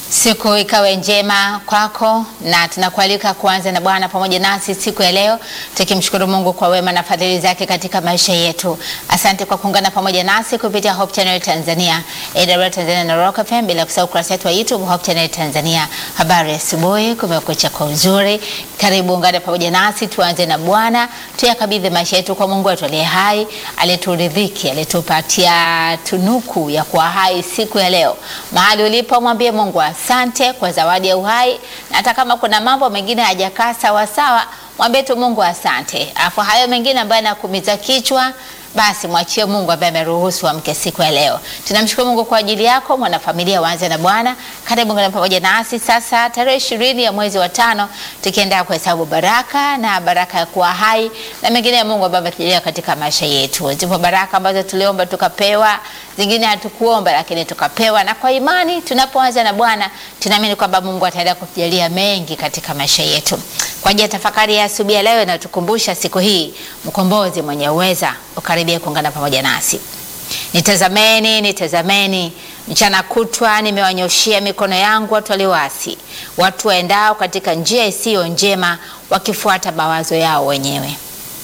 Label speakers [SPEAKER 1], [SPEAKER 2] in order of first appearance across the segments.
[SPEAKER 1] Siku ikawe njema kwako na tunakualika kuanza na Bwana pamoja nasi siku ya leo, tukimshukuru Mungu kwa wema na fadhili zake katika maisha yetu. Asante kwa kuungana pamoja nasi kupitia Hope Channel Tanzania, AWR Tanzania na Rock FM, bila kusahau ukurasa wetu wa YouTube Hope Channel Tanzania. Habari ya asubuhi, kumekucha kwa uzuri. Karibu ungane pamoja nasi, tuanze na Bwana, tuyakabidhi maisha yetu kwa Mungu wetu aliye hai, aliyeturidhiki, aliyetupatia tunuku ya kuwa hai siku ya leo. Mahali ulipo mwambie Mungu asante kwa zawadi ya uhai, na hata kama kuna mambo mengine hayajakaa sawa sawa, mwambie tu Mungu asante. Afu hayo mengine ambayo yanakumiza kichwa basi mwachie Mungu ambaye ameruhusu amke siku ya leo. Tunamshukuru Mungu kwa ajili yako mwanafamilia, waanze na Bwana. Karibu ngana pamoja nasi sasa, tarehe ishirini ya mwezi wa tano, tukiendelea kuhesabu baraka na baraka ya kuwa hai na mengine ya Mungu ambayo ametujalia katika maisha yetu. Zipo baraka ambazo tuliomba tukapewa, zingine hatukuomba lakini tukapewa, na kwa imani tunapoanza na Bwana tunaamini kwamba Mungu ataendelea kutujalia mengi katika maisha yetu. Kwa ajili ya tafakari ya asubuhi ya leo inatukumbusha siku hii mkombozi mwenye uweza ukaribia kuungana pamoja nasi. Nitazameni, nitazameni, mchana kutwa nimewanyoshia mikono yangu watu walioasi, watu waendao katika njia isiyo njema, wakifuata mawazo yao wenyewe.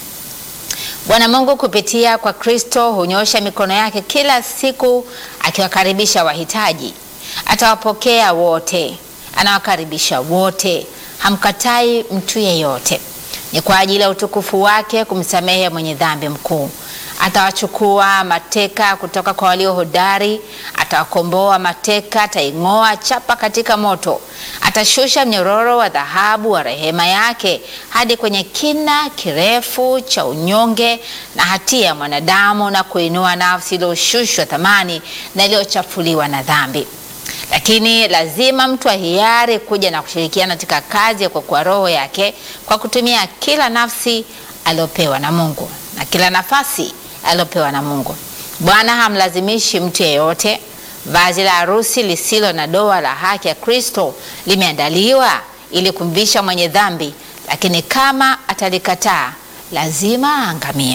[SPEAKER 1] Bwana Mungu kupitia kwa Kristo hunyosha mikono yake kila siku akiwakaribisha wahitaji. Atawapokea wote, anawakaribisha wote, hamkatai mtu yeyote. Ni kwa ajili ya utukufu wake kumsamehe mwenye dhambi mkuu. Atawachukua mateka kutoka kwa walio hodari, atawakomboa mateka, ataing'oa chapa katika moto. Atashusha mnyororo wa dhahabu wa rehema yake hadi kwenye kina kirefu cha unyonge na hatia ya mwanadamu, na kuinua nafsi iliyoshushwa thamani na iliyochafuliwa na dhambi. Lakini lazima mtu ahiari kuja na kushirikiana katika kazi ya kuokoa roho yake kwa kutumia kila nafsi aliyopewa na Mungu na kila nafasi aliyopewa na Mungu. Bwana hamlazimishi mtu yeyote. Vazi la harusi lisilo na doa la haki ya Kristo limeandaliwa ili kumvisha mwenye dhambi, lakini kama atalikataa lazima aangamie.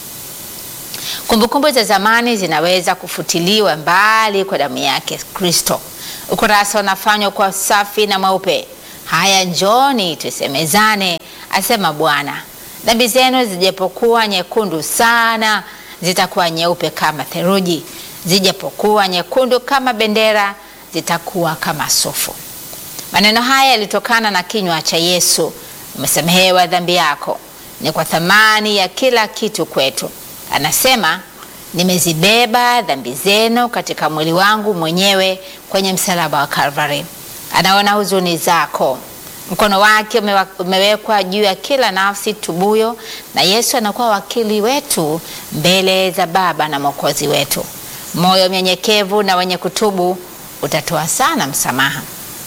[SPEAKER 1] Kumbukumbu za zamani zinaweza kufutiliwa mbali kwa damu yake Kristo. Ukurasa unafanywa kwa safi na mweupe. Haya, njoni tusemezane, asema Bwana. Dhambi zenu zijapokuwa nyekundu sana, zitakuwa nyeupe kama theluji; zijapokuwa nyekundu kama bendera, zitakuwa kama sufu. Maneno haya yalitokana na kinywa cha Yesu, umesamehewa dhambi yako. Ni kwa thamani ya kila kitu kwetu. Anasema, nimezibeba dhambi zenu katika mwili wangu mwenyewe kwenye msalaba wa Kalvari. Anaona huzuni zako, mkono wake umewekwa juu ya kila nafsi tubuyo, na Yesu anakuwa wakili wetu mbele za Baba na Mwokozi wetu. Moyo mnyenyekevu na wenye kutubu utatoa sana msamaha.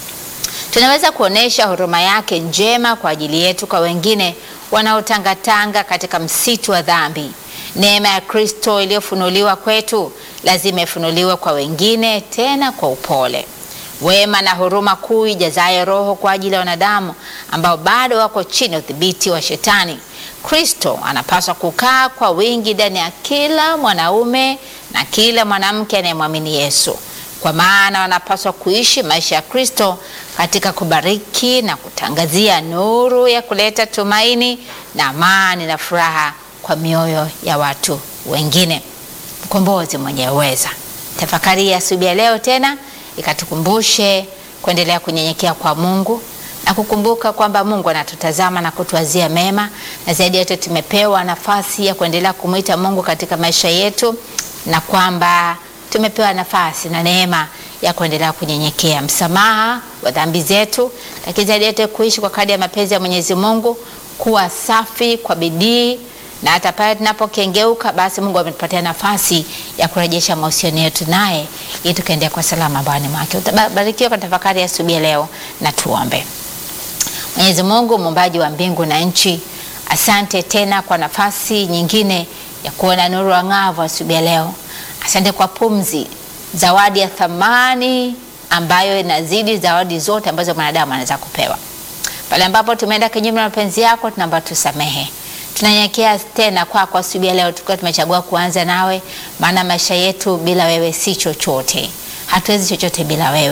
[SPEAKER 1] Tunaweza kuonesha huruma yake njema kwa ajili yetu kwa wengine wanaotangatanga katika msitu wa dhambi. Neema ya Kristo iliyofunuliwa kwetu lazima ifunuliwe kwa wengine, tena kwa upole. Wema na huruma kuu ijazayo Roho kwa ajili ya wanadamu ambao bado wako chini ya udhibiti wa Shetani. Kristo anapaswa kukaa kwa wingi ndani ya kila mwanaume na kila mwanamke anayemwamini Yesu, kwa maana wanapaswa kuishi maisha ya Kristo katika kubariki na kutangazia nuru ya kuleta tumaini na amani na furaha kwa mioyo ya watu wengine. Mkombozi mwenye uweza. Tafakari ya asubuhi ya leo tena ikatukumbushe kuendelea kunyenyekea kwa Mungu na kukumbuka kwamba Mungu anatutazama na kutuazia mema, na zaidi yote tumepewa nafasi ya kuendelea kumwita Mungu katika maisha yetu, na kwamba tumepewa nafasi na neema ya kuendelea kunyenyekea, msamaha wa dhambi zetu, lakini zaidi yote kuishi kwa kadri ya mapenzi ya Mwenyezi Mungu, kuwa safi kwa bidii na hata pale tunapokengeuka basi Mungu ametupatia nafasi ya kurejesha mahusiano yetu naye ili tukaendea kwa salama bwana mwake. Utabarikiwa kwa tafakari ya asubuhi leo, na tuombe. Mwenyezi Mungu muumbaji wa mbingu na nchi, asante tena kwa nafasi nyingine ya kuona nuru ang'avu asubuhi leo. Asante kwa pumzi, zawadi ya thamani ambayo inazidi zawadi zote ambazo mwanadamu anaweza kupewa. Pale ambapo tumeenda kinyume na mapenzi yako, tunaomba tusamehe tunanyenyekea tena kwako asubuhi ya leo, tukiwa tumechagua kuanza nawe, maana maisha yetu bila wewe si chochote. Hatuwezi chochote bila wewe.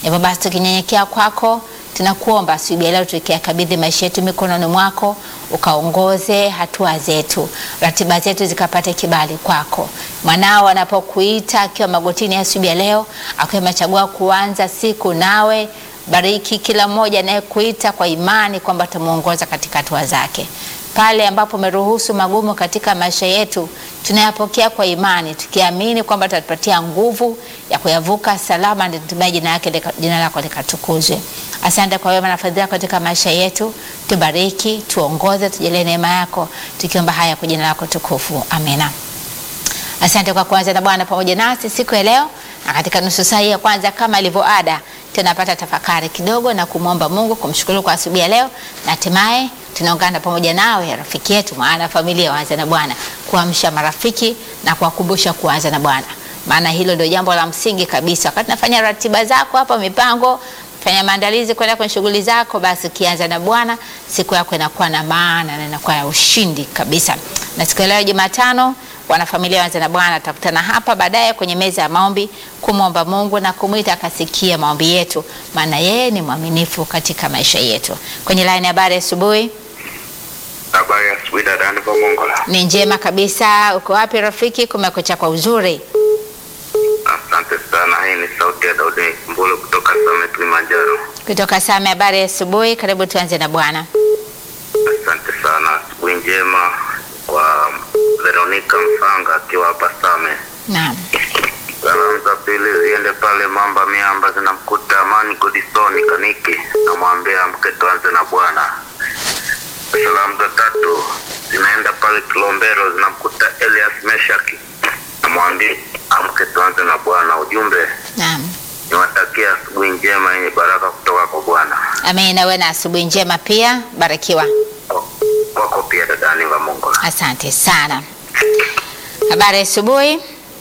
[SPEAKER 1] Hivyo basi tukinyenyekea kwako, tunakuomba asubuhi ya leo tukiyakabidhi maisha yetu mikononi mwako, ukaongoze hatua zetu, ratiba zetu zikapate kibali kwako. Mwanao anapokuita akiwa magotini asubuhi ya leo, akiwa amechagua kuanza siku nawe, bariki kila mmoja anayekuita kwa imani kwamba tumuongoza katika hatua zake pale ambapo umeruhusu magumu katika maisha yetu, tunayapokea kwa imani, tukiamini kwamba tutatupatia nguvu ya kuyavuka salama, ndio tumaye jina yake lika- jina lako likatukuzwe. Asante kwa wema na fadhila katika maisha yetu, tubariki, tuongoze, tujalie neema yako, tukiomba haya kwa jina lako tukufu, amina. Asante kwa kuanza na Bwana pamoja nasi siku ya leo, na katika nusu saa hii ya kwanza, kama ilivyo ada, tunapata tafakari kidogo na kumwomba Mungu, kumshukuru kwa asubuhi ya leo, na hatimaye tunaungana pamoja nawe rafiki yetu, maana familia waanza na Bwana, kuamsha marafiki na kuwakumbusha kuanza na Bwana, maana hilo ndio jambo la msingi kabisa. Wakati nafanya ratiba zako hapa, mipango fanya maandalizi kwenda kwenye shughuli zako, basi ukianza na Bwana siku yako inakuwa na maana na inakuwa ya ushindi kabisa. Na siku ya leo Jumatano, wanafamilia waanze na Bwana tutakutana hapa baadaye kwenye meza ya maombi kumwomba Mungu na kumwita akasikia maombi yetu, maana yeye ni mwaminifu katika maisha yetu. Kwenye line ya habari asubuhi
[SPEAKER 2] Habari ya asubuhi dada Aniva Mongola.
[SPEAKER 1] ni njema kabisa. Uko wapi rafiki? Kumekucha kwa uzuri.
[SPEAKER 2] Asante sana. Hii ni sauti ya Daudi Mbulu kutoka Same Kilimanjaro.
[SPEAKER 1] Kutoka Same, habari ya asubuhi. Karibu tuanze na Bwana.
[SPEAKER 2] Asante sana. Asubuhi njema kwa Veronica Msanga akiwa hapa Same.
[SPEAKER 1] Naam,
[SPEAKER 2] Salamu za pili ziende pale Mamba Miamba zinamkuta Amani Godisoni Kaniki, namwambia amke tuanze na Bwana. Salamu za tatu zinaenda pale Kilombero zinamkuta Elias Meshaki, namwambia amke tuanze na Bwana. Ujumbe
[SPEAKER 1] naam.
[SPEAKER 2] niwatakia asubuhi njema yenye baraka kutoka kwa Bwana.
[SPEAKER 1] Amen. Nawe na asubuhi njema pia, barikiwa.
[SPEAKER 2] Kwako pia dada Aniva Mongola.
[SPEAKER 1] Asante sana. Habari ya asubuhi.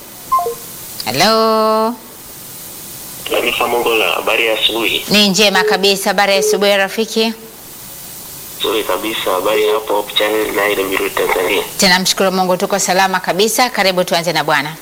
[SPEAKER 1] Halo,
[SPEAKER 3] Taarifa Mongola, habari ya asubuhi.
[SPEAKER 1] ni njema kabisa. Habari ya asubuhi rafiki.
[SPEAKER 3] Nzuri kabisa, habari ya hapo Hope Channel na ile Mbiru Tanzania.
[SPEAKER 1] Tunamshukuru Mungu, tuko salama kabisa. Karibu tuanze na Bwana.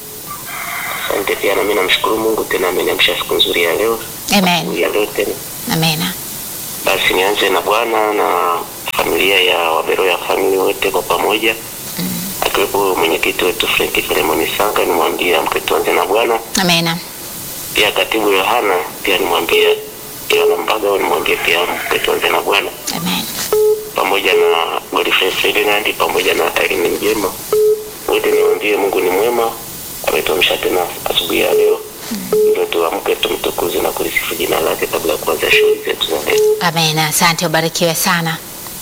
[SPEAKER 3] Asante pia na mimi namshukuru Mungu tena ameniamsha siku nzuri ya leo.
[SPEAKER 1] Amen.
[SPEAKER 3] Ya leo tena.
[SPEAKER 1] Amena.
[SPEAKER 3] Basi nianze na Bwana na familia ya Wabero ya family wote kwa pamoja. Akiwepo mwenyekiti wetu Frank Filemon Sanga nimwambie amke tuanze na Bwana.
[SPEAKER 1] Amena.
[SPEAKER 3] Pia katibu Yohana pia nimwambie Yohana Mbaga nimwambie pia amke tuanze na Bwana.
[SPEAKER 1] Amen.
[SPEAKER 3] pamoja na Godfrey Ferdinand pamoja na Irene Mjema, wote niwaambie Mungu ni mwema, ametuamsha tena asubuhi ya leo, ndio tuamke tumtukuze na kulisifu jina lake kabla ya kuanza shughuli zetu za leo.
[SPEAKER 1] Amena. Asante, ubarikiwe sana.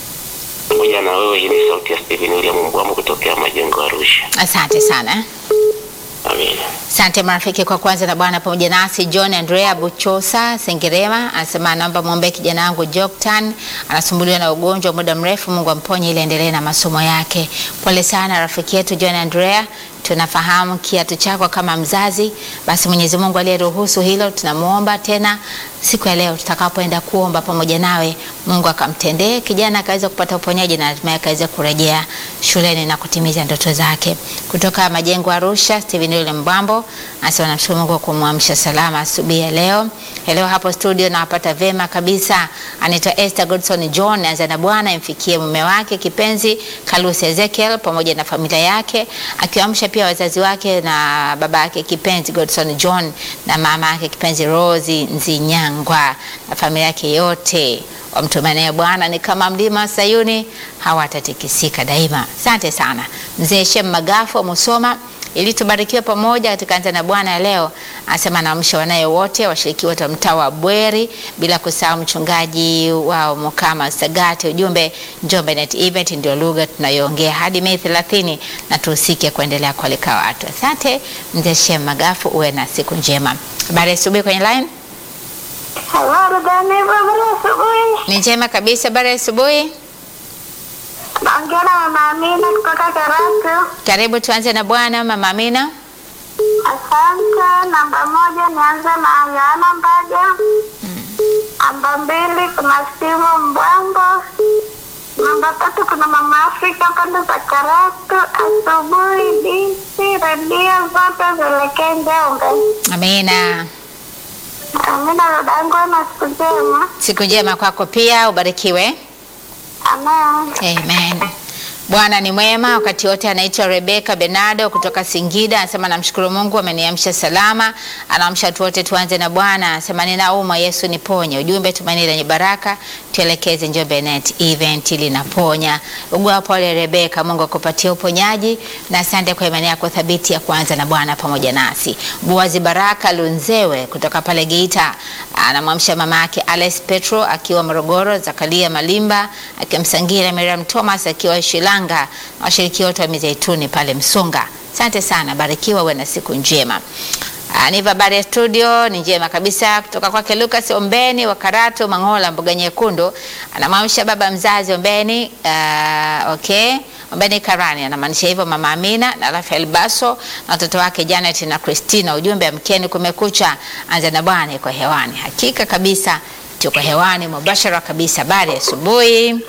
[SPEAKER 3] Pamoja na wewe, hii ni sauti ya Stephen William Mbwamu kutokea Majengo Arusha.
[SPEAKER 1] Asante sana.
[SPEAKER 3] Amina.
[SPEAKER 1] Asante marafiki kwa kwanza na Bwana pamoja nasi. John Andrea Buchosa Sengerema anasema naomba muombe kijana wangu Joktan, anasumbuliwa na ugonjwa wa muda mrefu, Mungu amponye ili endelee na masomo yake. Pole sana rafiki yetu John Andrea, tunafahamu kiatu chako kama mzazi, basi Mwenyezi Mungu aliyeruhusu hilo, tunamuomba tena siku ya leo tutakapoenda kuomba pamoja nawe, Mungu akamtendee kijana akaweza kupata uponyaji na hatimaye akaweza kurejea shuleni na kutimiza ndoto zake. Kutoka Majengo Arusha, Steven Yule Mbambo anasema namshukuru Mungu kwa kumwamsha salama asubuhi ya leo. Leo hapo studio nawapata vema kabisa. Anaitwa Esther Godson John, anza na Bwana imfikie mume wake kipenzi Kalusi Ezekiel pamoja na familia yake, akiwaamsha pia wazazi wake na baba yake kipenzi Godson John na mama yake kipenzi Rosi Nzinyangwa na familia yake yote wamtumania Bwana ni kama mlima wa Sayuni, hawatatikisika daima. Asante sana mzee Shem Magafu wa Musoma ili tubarikiwe pamoja katika Anza na Bwana ya leo. Anasema naamsha wanaye wote washiriki wote wa mtaa wa Bweri, bila kusahau mchungaji wao Mukama Sagati. Ujumbe Njombe Net Event ndio lugha tunayoongea hadi Mei 30 na tuhusike kuendelea kualika watu. Asante mzee Shem Magafu, uwe na siku njema. Habari ya asubuhi kwenye line
[SPEAKER 4] Habari gani habari asubuhi?
[SPEAKER 1] ni njema kabisa. Habari ya asubuhi,
[SPEAKER 4] Naongea na mama Amina kutoka Karatu.
[SPEAKER 1] karibu tuanze na Bwana. Mama Amina,
[SPEAKER 4] Asante. Namba moja nianze na Yohana Mbaga. Namba mbili kuna Steve Mbwambo. Namba tatu kuna mama Afrika pande za Karatu. Asubuhi binti redio zote zielekee Njombe.
[SPEAKER 1] Amina.
[SPEAKER 4] Amina dadangu, na siku njema.
[SPEAKER 1] Siku njema kwako pia, ubarikiwe.
[SPEAKER 4] Amen.
[SPEAKER 1] Amen. Bwana ni mwema wakati wote. Anaitwa Rebeka Benado kutoka Singida, anasema namshukuru Mungu ameniamsha salama, anaamsha watu wote. Tuanze na Bwana, anasema ninaumwa, Yesu niponye. Ujumbe tumaini lenye baraka, tuelekeze Njombe Net event linaponya. Ugua pole Rebeka, Mungu akupatie uponyaji na asante kwa imani yako thabiti ya kuanza na Bwana pamoja nasi. Buazi Baraka Lunzewe kutoka pale Geita anamwamsha mama yake Alice Petro akiwa Morogoro, Zakaria Malimba akimsangira Miriam Thomas akiwa Shilanga na washiriki wote wa Mizeituni pale Msunga. Asante sana, barikiwa, uwe na siku njema. Ah, Niva habari ya studio ni njema kabisa kutoka kwake Lucas Ombeni wa Karatu Mangola, mboga nyekundu, anamwamsha baba mzazi Ombeni. Uh, okay Ombeni Karani anamaanisha hivyo mama Amina na Rafael Baso na watoto wake Janet na Christina. Ujumbe amkeni, kumekucha, anza na Bwana iko hewani. Hakika kabisa tuko hewani mubashara kabisa. Habari ya asubuhi.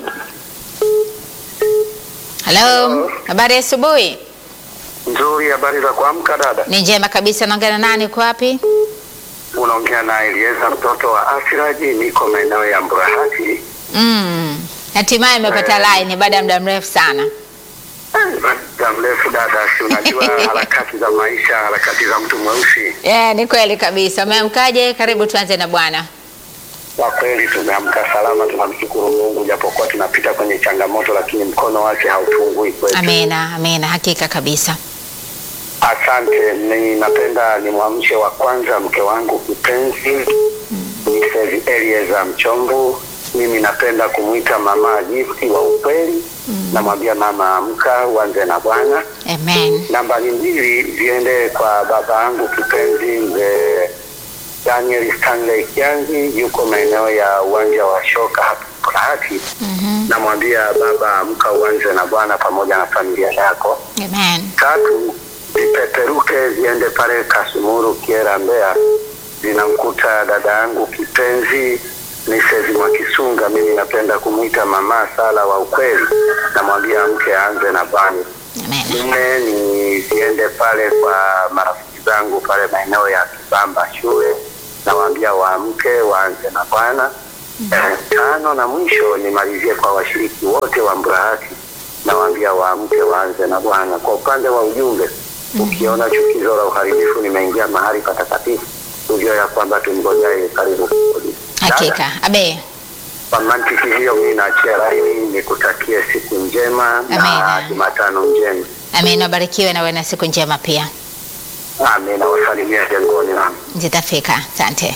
[SPEAKER 1] Halo, habari ya asubuhi.
[SPEAKER 5] Nzuri, habari za kuamka dada?
[SPEAKER 1] Ni njema kabisa. Naongea na nani? Uko wapi?
[SPEAKER 5] Unaongea na Elieza mtoto wa Asiraji, niko maeneo ya Mburahati.
[SPEAKER 1] Mm. Hatimaye imepata line baada ya muda mrefu sana.
[SPEAKER 5] Muda mrefu dada, si unajua harakati za maisha, harakati za mtu mweusi.
[SPEAKER 1] Yeah, ni kweli kabisa. Umeamkaje? Karibu tuanze na Bwana.
[SPEAKER 5] Kwa kweli tumeamka salama, tunamshukuru Mungu, japokuwa tunapita kwenye changamoto, lakini mkono wake hautungui kwetu.
[SPEAKER 1] Amina, amina, hakika kabisa.
[SPEAKER 5] Asante. Ninapenda nimwamshe wa kwanza mke wangu kipenzi Mrs. Elieza Mchomvu. Mimi napenda kumwita mama Gifti wa ukweli. Namwambia mama, amka uanze na Bwana.
[SPEAKER 1] Amen.
[SPEAKER 5] Nambari mbili ziende kwa baba yangu kipenzi mzee Daniel Stanley Kiangi, yuko maeneo ya uwanja wa shoka hapa Kurahati. Namwambia baba, amka uanze na Bwana pamoja na familia yako.
[SPEAKER 1] Amen.
[SPEAKER 5] Tatu, zipeperuke ziende pale Kasumuru Kiera Mbeya, zinamkuta dada yangu kipenzi Mrs. Mwakisunga. Mimi napenda kumwita mama Sala wa ukweli, namwambia mke aanze na Bwana.
[SPEAKER 1] Amen.
[SPEAKER 5] Nne ni ziende pale kwa marafiki zangu pale maeneo ya Kibamba shule, nawaambia waamke waanze na Bwana. Eh, tano na mwisho nimalizie kwa washiriki wote wa Mburahati, nawaambia waamke waanze na Bwana. Kwa upande wa ujumbe, ukiona chukizo la uharibifu limeingia mahali patakatifu, ujue ya kwamba tumgojae karibu kurudi.
[SPEAKER 1] Hakika. Abe.
[SPEAKER 5] Kwa mantiki hiyo, mimi naachia laini, nikutakie siku njema na
[SPEAKER 1] Amina.
[SPEAKER 5] Jumatano njema.
[SPEAKER 1] Amen. Wabarikiwe na uwe na siku njema pia.
[SPEAKER 5] Amina, wasalimia jengoni nami.
[SPEAKER 1] Zitafika. Asante.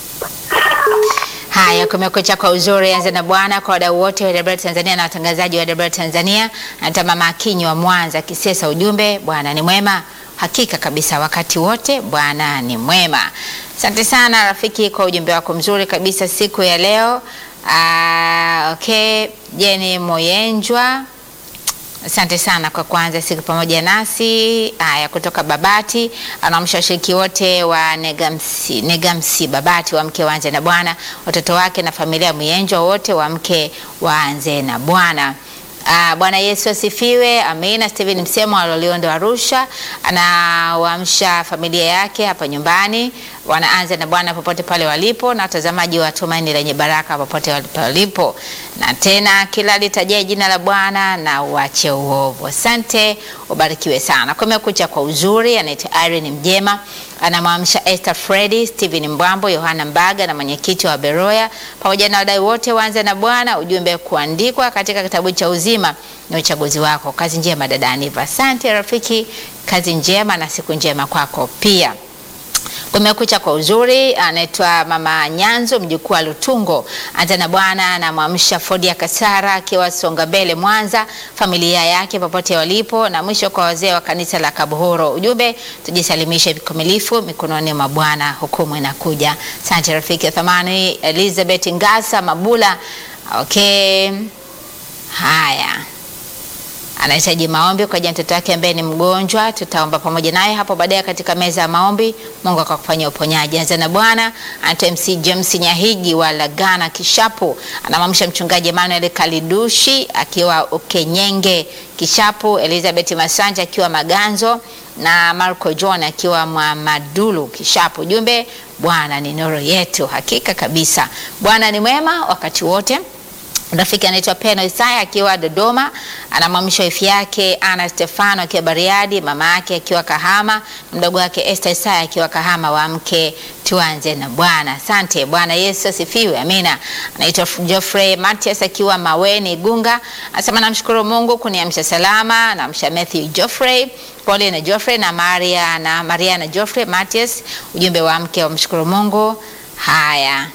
[SPEAKER 1] Haya, kumekucha kwa uzuri. Anza na Bwana kwa wadau wote wa WR Tanzania na watangazaji wa WR Tanzania. Hata mama Akinyi wa Mwanza Kisesa, ujumbe Bwana ni mwema. Hakika kabisa, wakati wote Bwana ni mwema. Asante sana rafiki kwa ujumbe wako mzuri kabisa siku ya leo. Ah, okay, Jeni Moyenjwa Asante sana kwa kuanza siku pamoja nasi. Haya, kutoka Babati anaamsha washiriki wote wa Negamsi, Negamsi Babati wamke waanze na Bwana, watoto wake na familia Myenjwa wote wamke waanze na Bwana. Ah, Bwana Yesu asifiwe. Amina. Steven Msemo wa Loliondo Arusha anawaamsha familia yake hapa nyumbani, wanaanza na Bwana popote pale walipo, na watazamaji wa Tumaini Lenye Baraka popote walipo, na tena kila litajae jina la Bwana na uache uovu. Asante, ubarikiwe sana. Kumekucha kwa uzuri. Anaitwa Irene Mjema, anamwamsha Esther Freddy, Steven Mbwambo, Yohana Mbaga na mwenyekiti wa Beroya pamoja na wadau wote waanze na Bwana. Ujumbe kuandikwa katika kitabu cha uzima ni uchaguzi wako. Kazi njema dada Aniva. Asante rafiki, kazi njema na siku njema kwako pia. Kumekucha kwa uzuri, anaitwa Mama Nyanzo, mjukuu wa Lutungo. Anza na Bwana anamwamsha Fodia Kasara akiwa Songa Mbele Mwanza, familia yake popote walipo, na mwisho kwa wazee wa kanisa la Kabuhoro. Ujumbe, tujisalimishe vikamilifu mikononi mwa Bwana, hukumu inakuja. Asante rafiki ya thamani. Elizabeth Ngasa Mabula, okay, haya anahitaji maombi kwa ajili ya mtoto wake ambaye ni mgonjwa. Tutaomba pamoja naye hapo baadaye katika meza ya maombi. Mungu akakufanyia uponyaji. Anza na Bwana. Anaitwa MC James Nyahigi wa Lagana Kishapu, anamwamsha mchungaji Emmanuel Kalidushi akiwa Ukenyenge Kishapu, Elizabeth Masanja akiwa Maganzo, na Marco John akiwa Mwamadulu Kishapu. Ujumbe, Bwana ni nuru yetu. Hakika kabisa, Bwana ni mwema wakati wote. Rafiki anaitwa Peno Isaya akiwa Dodoma, anamwamsha wifi yake Ana Stefano akiwa Bariadi, mama yake akiwa Kahama, mdogo wake Esther Isaya akiwa Kahama. Wamke tuanze na Bwana. Asante. Bwana Yesu asifiwe, amina. Anaitwa Geoffrey Matias akiwa Maweni Gunga, anasema namshukuru Mungu kuniamsha salama. Namsha Matthew Geoffrey, pole na Geoffrey na Maria na Maria na Geoffrey Matias, ujumbe wa mke wa mshukuru Mungu. Haya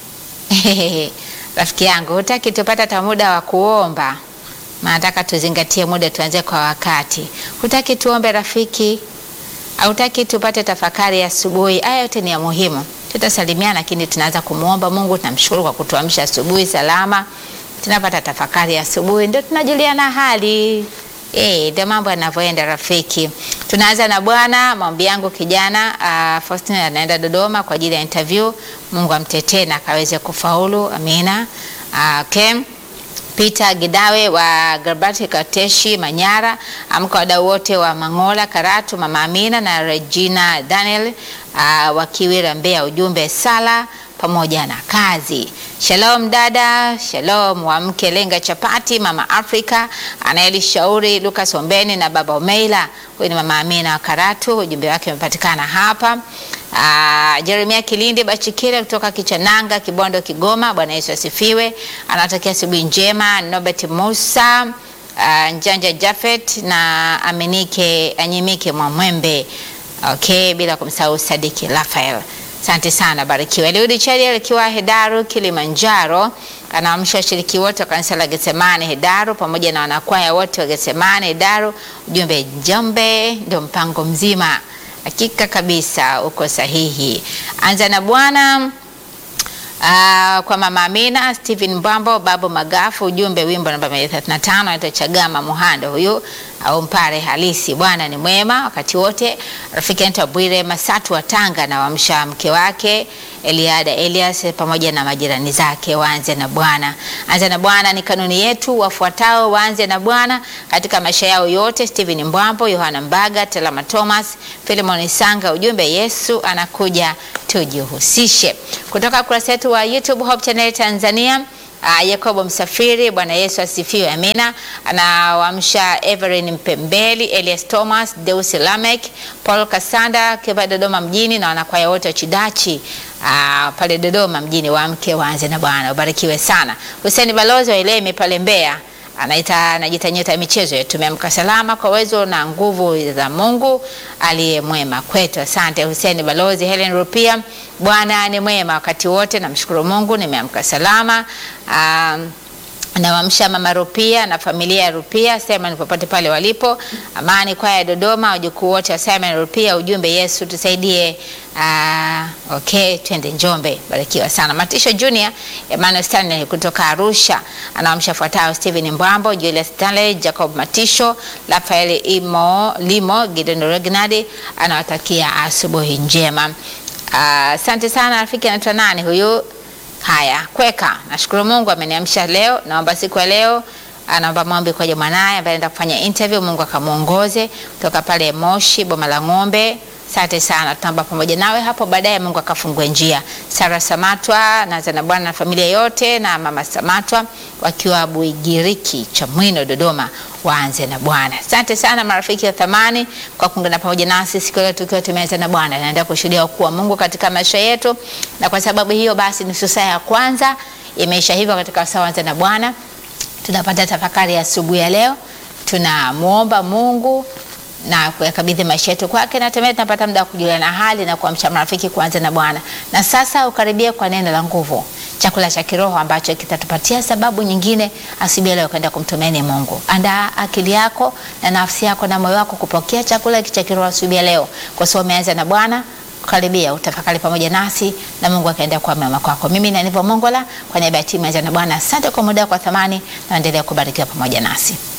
[SPEAKER 1] Rafiki yangu, hutaki tupata hata muda wa kuomba? Nataka tuzingatie muda, tuanze kwa wakati. Hutaki tuombe rafiki? Hautaki tupate tafakari ya asubuhi? Haya yote ni ya muhimu. Tutasalimiana, lakini tunaanza kumwomba Mungu. Tunamshukuru kwa kutuamsha asubuhi salama, tunapata tafakari ya asubuhi, ndio tunajuliana hali Eh, ndio mambo yanavyoenda rafiki. Tunaanza na Bwana. Maombi yangu kijana uh, Faustin anaenda Dodoma kwa ajili ya interview. Mungu amtetee na akaweze kufaulu. Amina. Uh, okay. Peter Gidawe wa Garbati Kateshi Manyara, amka wadau wote wa Mangola Karatu, Mama Amina na Regina Daniel uh, wa Kiwira Mbeya, ujumbe sala pamoja na kazi. Shalom dada, shalom wa mke lenga chapati, mama Afrika anayelishauri Lucas Ombeni na baba Omeila. Huyu ni mama Amina wa Karatu, ujumbe wake umepatikana hapa. Uh, Jeremia Kilindi Bachikire kutoka Kichananga, Kibondo, Kigoma. Bwana Yesu asifiwe. Anatakia asubuhi njema. Nobert Musa uh, Njanja Jafet na Aminike Anyimike Mwamwembe. Okay, bila kumsahau Sadiki Rafael. Asante sana, barikiwa. Eliudi Chari akiwa Hedaru Kilimanjaro, anaamsha washiriki wote wa kanisa la Getsemane Hedaru pamoja na wanakwaya wote wa Getsemane Hedaru. Ujumbe Njombe ndio mpango mzima. Hakika kabisa uko sahihi. Anza na Bwana. Uh, kwa mama Amina Stephen Mbambo, babu Magafu, ujumbe wimbo namba 135 anaitwa Chagama Muhando huyu au mpare halisi. Bwana ni mwema wakati wote. Rafiki anaitwa Bwire Masatu wa Tanga na wamsha mke wake Eliada Elias pamoja na majirani zake waanze na Bwana. Anza na Bwana ni kanuni yetu, wafuatao waanze na Bwana katika maisha yao yote. Stephen Mbambo, Yohana Mbaga, Telama Thomas, Philemon Sanga, ujumbe Yesu anakuja tujihusishe. Kutoka kurasa yetu wa YouTube Hope Channel Tanzania. Uh, Yakobo Msafiri, Bwana Yesu asifiwe, amina. Anawaamsha Everin Mpembeli, Elias Thomas, Deus Lamek, Paul Kasanda kiwa Dodoma mjini na wanakwaya wote wa Chidachi uh, pale Dodoma mjini, waamke waanze na Bwana. Ubarikiwe sana. Hussein Balozi wa Ilemi pale Mbeya anaita anajiita nyota ya michezo. Tumeamka salama kwa uwezo na nguvu za Mungu aliye mwema kwetu. Asante Hussein Balozi. Helen Rupia, Bwana ni mwema wakati wote, namshukuru Mungu nimeamka salama. Um, nawamsha mama Rupia na familia ya Rupia Simon popote pale walipo. Amani kwaya ya Dodoma, wajukuu wote wa Simon Rupia, ujumbe Yesu tusaidie. Uh, okay, twende Njombe. Barikiwa sana. Matisho Junior, Emmanuel Stanley kutoka Arusha anawamsha fuatao: Steven Mbwambo, Julius Stanley, Jacob Matisho, Rafael Imo Limo, Gideon Regnadi anawatakia asubuhi njema. Asante uh, sana rafiki. Anaitwa nani huyu? Haya, kweka. Nashukuru Mungu ameniamsha leo. Naomba siku ya leo anaomba maombi kwa mwanaye ambaye anaenda kufanya interview, Mungu akamuongoze kutoka pale Moshi Boma la Ng'ombe. Asante sana, tutaomba pamoja nawe hapo baadaye, Mungu akafungue njia. Sara Samatwa naanza na Bwana na familia yote na mama Samatwa wakiwa Buigiriki Chamwino Dodoma, waanze na Bwana. Asante sana marafiki wa thamani kwa kuungana pamoja nasi siku leo tukiwa tumeanza na Bwana. Naendelea kushuhudia kuwa Mungu katika maisha yetu, na kwa sababu hiyo basi nusu saa ya kwanza imeisha hivyo katika saa anza na Bwana. Tunapata tafakari ya asubuhi ya leo, tunamwomba Mungu na kuyakabidhi maisha yetu kwake, na hatimaye tunapata muda wa kujuliana hali na kuamsha marafiki kuanza na Bwana. Na sasa ukaribie kwa neno la nguvu, chakula cha kiroho ambacho kitatupatia sababu nyingine asubuhi leo kwenda kumtumaini Mungu. Andaa akili yako na nafsi yako na moyo wako kupokea chakula hiki cha kiroho asubuhi leo, kwa sababu umeanza na Bwana. Karibia utafakari pamoja nasi na Mungu akaenda kwa mema kwako. Mimi ni Aniva Mongola kwa niaba ya timu ya Anza na Bwana, asante kwa muda kwa thamani na endelea kubarikiwa pamoja nasi.